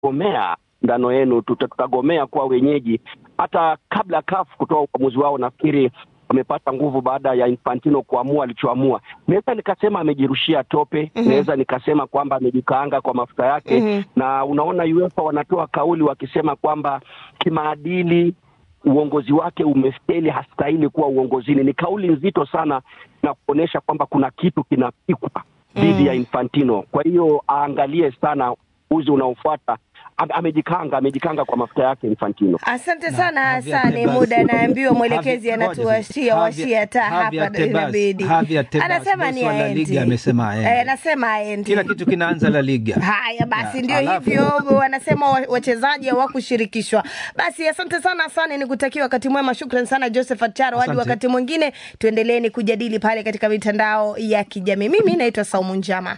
tutagomea ndano yenu, tuta- tutagomea kuwa wenyeji. Hata kabla CAF kutoa uamuzi wao, nafikiri wamepata nguvu baada ya Infantino kuamua alichoamua. Naweza nikasema amejirushia tope, Mhm. naweza nikasema kwamba amejikaanga kwa mafuta yake Mhm. na unaona UEFA wanatoa kauli wakisema kwamba kimaadili uongozi wake umefeli, hastahili kuwa uongozini. Ni kauli nzito sana na kuonyesha kwamba kuna kitu kinapikwa dhidi ya Infantino. Kwa hiyo aangalie sana uzi unaofuata. Ame- Amejikanga, amejikanga kwa mafuta yake Infantino. Asante sana Javier Hasani, Tebas- muda naambiwa mwelekezi Javier- anatuwashia Javier- washia taa Javier hapa Tebas- inabidi. Javier Tebas, Anasema bosi ni wa La aendi. Liga amesema aendi. Eh, anasema aendi. kila kitu kinaanza La Liga. Haya basi, Ya, ndio alafu- hivyo wanasema wa- wachezaji hawakushirikishwa. Basi asante sana Hasani, ni kutakia wakati mwema. Shukran sana Joseph Acharo, hadi Asante. wakati mwingine tuendeleeni kujadili pale katika mitandao ya kijamii. Mimi naitwa Saumu Njama.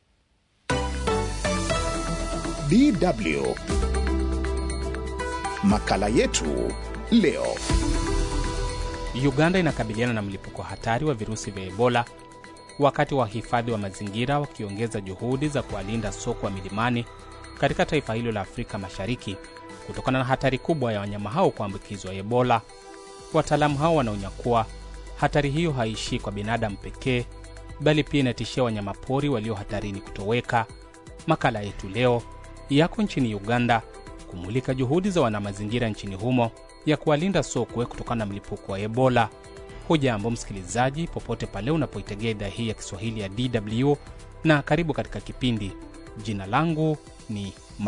DW. Makala yetu leo. Uganda inakabiliana na mlipuko hatari wa virusi vya Ebola wakati wahifadhi wa mazingira wakiongeza juhudi za kuwalinda sokwe wa milimani katika taifa hilo la Afrika Mashariki kutokana na hatari kubwa ya wanyama hao kuambukizwa Ebola. Wataalamu hao wanaonya kuwa hatari hiyo haishii kwa binadamu pekee, bali pia inatishia wanyamapori walio hatarini kutoweka. Makala yetu leo yako nchini Uganda kumulika juhudi za wanamazingira nchini humo ya kuwalinda sokwe kutokana na mlipuko wa Ebola. Hujambo msikilizaji, popote pale unapoitegea idhaa hii ya Kiswahili ya DW na karibu katika kipindi. Jina langu ni